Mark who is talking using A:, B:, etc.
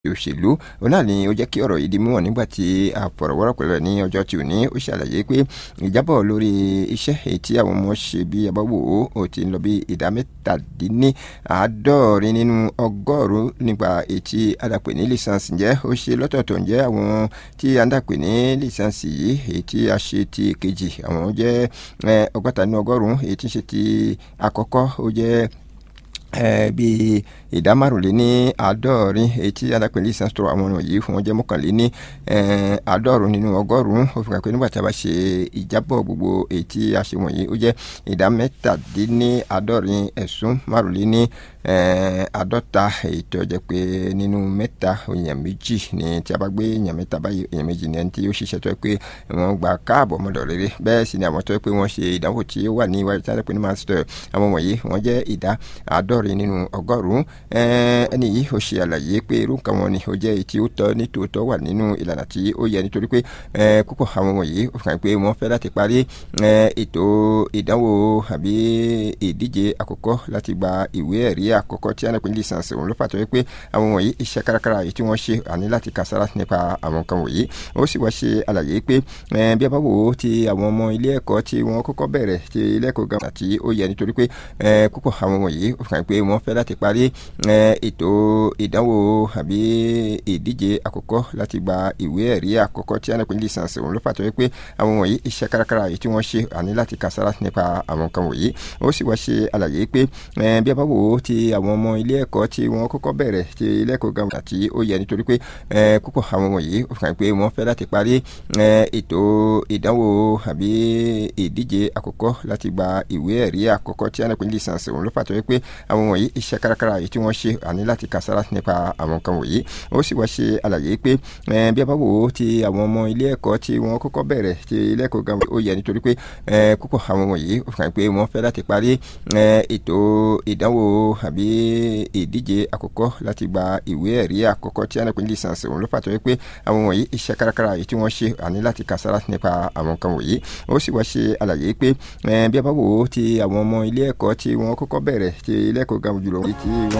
A: òṣèlú òun náà ni ó jẹ́ kí ọ̀rọ̀ yìí di mímọ̀ nígbà tí àfọ̀rọ̀wọ́rọ̀ pẹ̀lú ẹ̀ ní ọjọ́ tí ò ní ó ṣàlàyé pé ìjábọ̀ lórí iṣẹ́ èyí tí àwọn ọmọ ṣe bí abáwò ó ti ń lọ bí ìdá mẹ́tàdínní àádọ́rin nínú ọgọ́rùn-ún nípa ètí adàpè ní lìsánsì ǹjẹ́ ó ṣe lọ́tọ̀ọ̀tọ̀ ǹjẹ́ àwọn tí adàpè ní lìsánsì yìí èyí tí a ṣe ti kejì àwọn jẹ́ ọgọ́ta nínú ọgọ́rùn-ún èyí tí ń ṣe ti àkọ́kọ́ ó jẹ́ bíi ìdá márùnléní àádọ́rin èyí tí alápẹ̀lẹ́ ìsànsọ̀rọ̀ àwọn ọ̀nà yìí fún wọn jẹ́ mọ́kànléní àádọ́rùn nínú ọgọ́rùn-ún ó fi hàn pé nígbà tí a bá ṣe ìjábọ̀ gbogbo èyí tí a ṣe wọ̀nyí ó jẹ́ ìdá mẹ́tàdínní àádọ́rin ẹ̀sùn márùnléní àádọ́ta èyí tó jẹ́ pé nínú mẹ́ta èèyàn méjì ni tí a bá gbé èèyàn mẹ́ta báyìí èèyàn méjì ni ẹni tí ó ṣiṣẹ́ tó yẹ pé wọ́n gba káàbọ̀ mọ́dọ̀ rere bẹ́ẹ̀ sì ni àwọn tó yẹ pé wọ́n ṣe ìdánwò tí ó wà ní iwájú tí a lè pè ní master àwọn wọ̀nyí wọ́n jẹ́ ìdá àádọ́rin nínú ọgọ́rùn-ún ẹni yìí ó ṣe àlàyé pé irú nǹkan wọn ni ó jẹ́ èyí tí ó tọ́ ní tòótọ́ wà nínú ìlànà tí ó yẹ nítorí pé púpọ̀ àwọn wọ̀nyí ó fihàn pé wọ́n fẹ́ láti parí ètò ìdánwò àbí ìdíje àkọ́kọ́ láti gba ìwé ẹ̀rí àkọ́kọ́ tí a náà pè ní lisansi òun ló fà tó yẹ pé àwọn wọ̀nyí iṣẹ́ kárakára èyí tí wọ́n ṣe àní láti kàsára nípa àwọn nǹkan wọ̀nyí ó sì wá ṣe àlàyé pé bí a bá wò ó ti àwọn ọmọ ilé ẹ̀kọ́ tí wọ́n kọ́kọ́ bẹ̀rẹ̀ ti ilé ẹ̀kọ́ gan àti ó yẹ nítorí pé púpọ̀ àwọn wọ̀nyí ó fihàn pé wọ́n fẹ́ láti parí ètò ìdánwò àbí ìdíje àkọ́kọ́ láti gba ìwé ẹ̀rí àkọ́kọ́ tí a náà pè ní lisansi òun ló fà tó yẹ pé àwọn wọ̀nyí iṣẹ́ kárakára èyí tí wọ́n ṣe àní láti kàsára nípa àwọn nǹkan wọ̀nyí ó sì wá ṣe àlàyé pé bí a bá wò ó ti àwọn ọmọ ilé ẹ̀kọ́ tí wọ́n kọ́kọ́ bẹ̀rẹ̀ ti ilé ẹ̀kọ́ gan àti ó yẹ nítorí pé púpọ̀ àwọn wọ̀nyí ó fihàn pé wọ́n fẹ́ láti parí ètò ìdánwò àbí ìdíje àkọ́kọ́ láti gba ìwé ẹ̀rí àkọ́kọ́ tí a náà pè ní lisansi òun ló fà tó yẹ pé àwọn wọ̀nyí iṣẹ́ kárakára èyí tí wọ́n ṣe àní láti kàsára nípa àwọn nǹkan wọ̀nyí ó sì wá ṣe àlàyé pé bí a bá wò ó ti àwọn ọmọ ilé ẹ̀kọ́ tí wọ́n kọ́kọ́ bẹ̀rẹ̀ ti ilé ẹ̀kọ́ gan ó yẹ nítorí pé púpọ̀ àwọn wọ̀nyí ó fihàn pé wọ́n fẹ́ láti parí ètò ìdánwò àbí ìdíje àkọ́kọ́ láti gba ìwé ẹ̀rí àkọ́kọ́ tí a náà pè ní lisansi òun ló fà tó yẹ pé àwọn wọ̀nyí iṣẹ́ kárakára èyí tí wọ́n ṣe àní láti kàsára nípa àwọn nǹkan wọ̀nyí ó sì wá ṣe àlàyé pé bí a bá wò ó ti àwọn ọmọ ilé ẹ̀kọ́ tí wọ́n kọ́kọ́ bẹ̀rẹ̀ ti ilé ẹ̀kọ́ gan jùlọ tí wọ́n